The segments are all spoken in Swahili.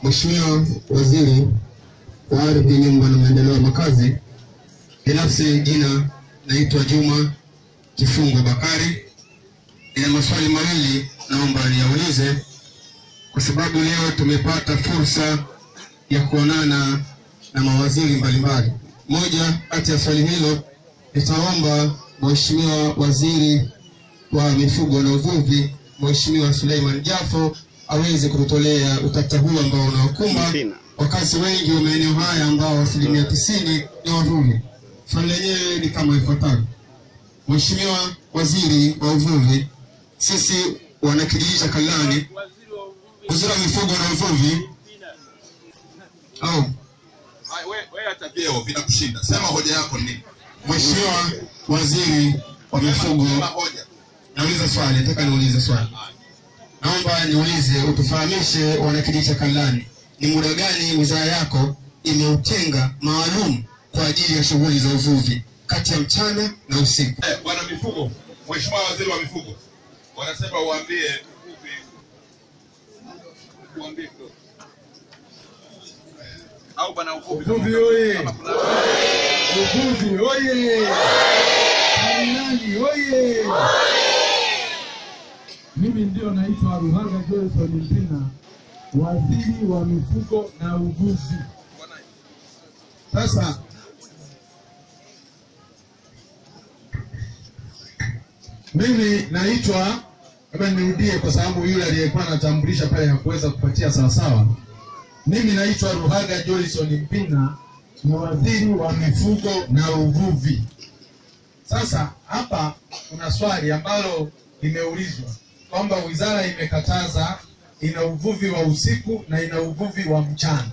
Mheshimiwa Waziri wa Ardhi, Nyumba na Maendeleo ya Makazi, binafsi jina naitwa Juma Kifungo Bakari. Nina maswali mawili naomba niyaulize, kwa sababu leo tumepata fursa ya kuonana na mawaziri mbalimbali. Moja kati ya swali hilo nitaomba Mheshimiwa Waziri wa Mifugo na Uvuvi, Mheshimiwa Suleiman Jafo aweze kututolea utata huu ambao unaokumba wakazi wengi wa maeneo haya ambao asilimia tisini ni wavuvi. Swali lenyewe ni kama ifuatavyo. Mheshimiwa Waziri wa Uvuvi, sisi wanakijiji cha Kalani, waziri wa mifugo na uvuvi au Wewe hata vyeo vinakushinda. Sema hoja yako ni nini? Mheshimiwa Waziri wa Mifugo, Sema hoja. nauliza swali, nataka niulize swali. Naomba niulize, utufahamishe wanakijiji cha Kalani, ni muda gani wizara yako imeutenga maalum kwa ajili ya shughuli za uvuvi kati ya mchana na usiku? Eh, Bwana mifugo, Mheshimiwa Waziri wa Mifugo, wanasema uambie uvuvi. Uambie kidogo. Au bwana uvuvi. Uvuvi oye! Kama kuna- Uvuvi oye! Karinani oye! Mimi ndio naitwa Ruhaga Johnson Mpina, waziri wa mifugo na uvuvi. Sasa mimi naitwa, labda nirudie kwa sababu yule aliyekuwa anatambulisha pale hakuweza kupatia sawasawa. Mimi naitwa Ruhaga Johnson Mpina, ni waziri wa mifugo na uvuvi. Sasa hapa kuna swali ambalo limeulizwa kwamba wizara imekataza, ina uvuvi wa usiku na ina uvuvi wa mchana.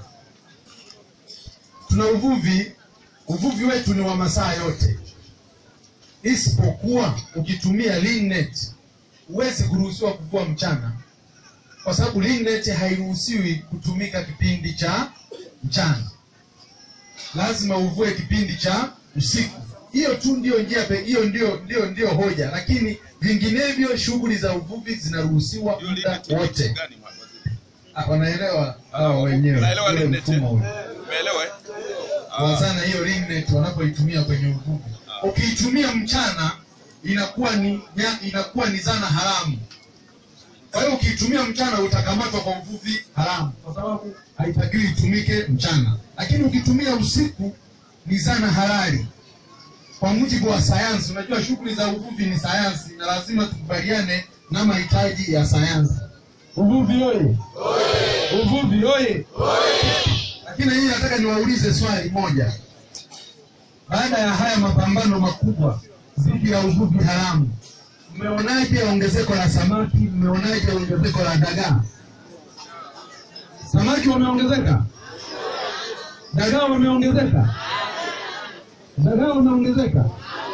Tuna uvuvi, uvuvi wetu ni wa masaa yote, isipokuwa ukitumia ling net huwezi kuruhusiwa kuvua mchana kwa sababu ling net hairuhusiwi kutumika kipindi cha mchana, lazima uvue kipindi cha usiku. Hiyo tu ndio njia pe- hiyo ndio ndio ndio hoja, lakini vinginevyo shughuli za uvuvi zinaruhusiwa Hiyo muda limit ni wote. gani, waziri? Ah, Wanaelewa hao wenyewe Unaelewa ule limit, mfumo eh? ule Umeelewa eh? kwa sana hiyo ring net wanapoitumia kwenye uvuvi. Ukiitumia mchana inakuwa ni nya, inakuwa ni zana haramu. Kwa hiyo ukiitumia mchana utakamatwa kwa uvuvi haramu, kwa sababu haitakiwi itumike mchana. Lakini ukitumia usiku ni zana halali kwa mujibu wa sayansi. Unajua shughuli za uvuvi ni sayansi, na lazima tukubaliane na mahitaji ya sayansi. Uvuvi oye! Uvuvi oye! Lakini hii nataka niwaulize swali moja. Baada ya haya mapambano makubwa dhidi ya uvuvi haramu, mmeonaje ongezeko la samaki? Mmeonaje ongezeko la dagaa? Samaki wameongezeka, dagaa wameongezeka, dagaa wameongezeka.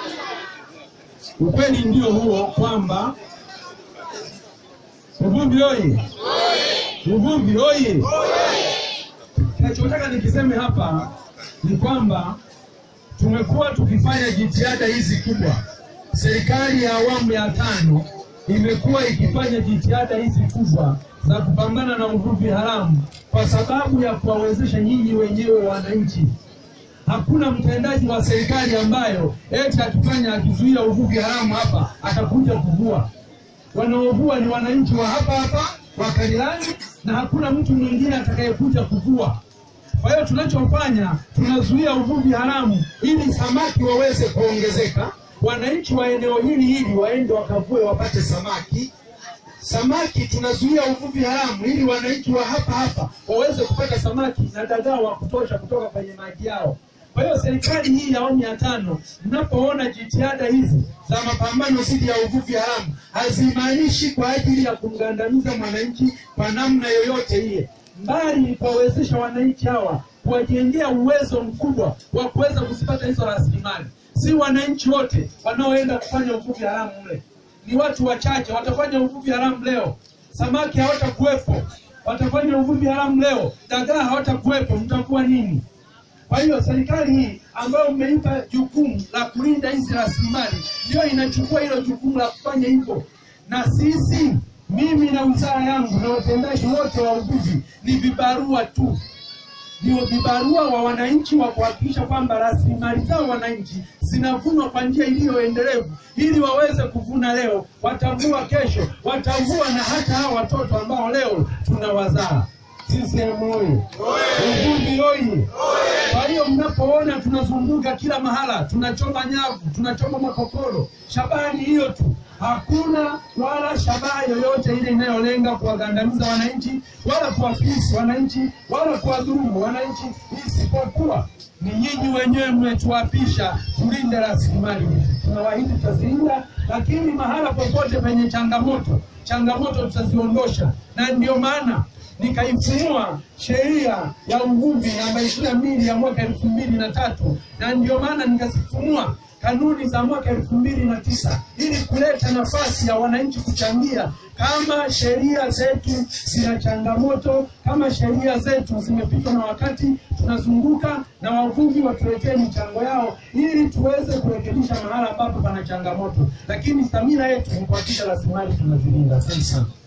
Ukweli ndio huo kwamba uvuvi oye! Uvuvi oye! Nachotaka nikiseme hapa ni kwamba tumekuwa tukifanya jitihada hizi kubwa. Serikali ya awamu ya tano imekuwa ikifanya jitihada hizi kubwa za kupambana na uvuvi haramu kwa sababu ya kuwawezesha nyinyi wenyewe wananchi. Hakuna mtendaji wa serikali ambayo eti akifanya akizuia uvuvi haramu hapa atakuja kuvua. Wanaovua ni wananchi wa hapa hapa wa Karilani, na hakuna mtu mwingine atakayekuja kuvua. Kwa hiyo tunachofanya tunazuia uvuvi haramu ili samaki waweze kuongezeka, wananchi wa eneo hili hili waende wakavue wapate samaki. Samaki tunazuia uvuvi haramu ili wananchi wa hapa hapa waweze kupata samaki na dagaa wa kutosha kutoka kwenye maji yao. Kwa hiyo serikali hii ya awamu ya tano, mnapoona jitihada hizi za mapambano dhidi ya uvuvi haramu, hazimaanishi kwa ajili ya kumgandamiza mwananchi kwa namna yoyote ile, mbali ni kuwawezesha wananchi hawa kuwajengea uwezo mkubwa wa kuweza kuzipata hizo rasilimali. Si wananchi wote wanaoenda kufanya uvuvi haramu mle, ni watu wachache watafanya uvuvi haramu leo, samaki hawatakuwepo. Watafanya uvuvi haramu leo, dagaa hawatakuwepo, mtavua nini? Kwa hiyo serikali hii ambayo mmeipa jukumu la kulinda hizi rasilimali ndio inachukua hilo jukumu la kufanya hivyo, na sisi mimi na wizara yangu na watendaji wote wa uvuvi ni vibarua tu ndio vibarua wa wananchi wa kuhakikisha kwamba rasilimali zao wananchi zinavunwa kwa njia iliyoendelevu ili waweze kuvuna leo, watavua kesho, watavua na hata hao watoto ambao leo tunawazaa. CCM oye! Uvuvi oye! Kwa hiyo mnapoona tunazunguka kila mahala, tunachoma nyavu, tunachoma makokoro, shabaha ni hiyo tu. Hakuna wala shabaha yoyote ile inayolenga kuwagandamiza wananchi wala kuwafilisi wananchi wala kuwadhulumu wananchi, isipokuwa ni nyinyi wenyewe mmetuapisha tulinde rasilimali hizi. Tunawaahidi tutazilinda, lakini mahala popote penye changamoto, changamoto tutaziondosha, na ndio maana nikaifumua sheria ya uvuvi namba ishirini na mbili ya mwaka elfu mbili na tatu na ndio maana nikazifumua kanuni za mwaka elfu mbili na tisa ili kuleta nafasi ya wananchi kuchangia kama sheria zetu zina changamoto, kama sheria zetu zimepitwa na wakati, tunazunguka na wavuvi watuletee michango yao ili tuweze kurekebisha mahala ambapo pana changamoto, lakini dhamira yetu ni kuhakikisha rasilimali tunazilinda. Asante sana.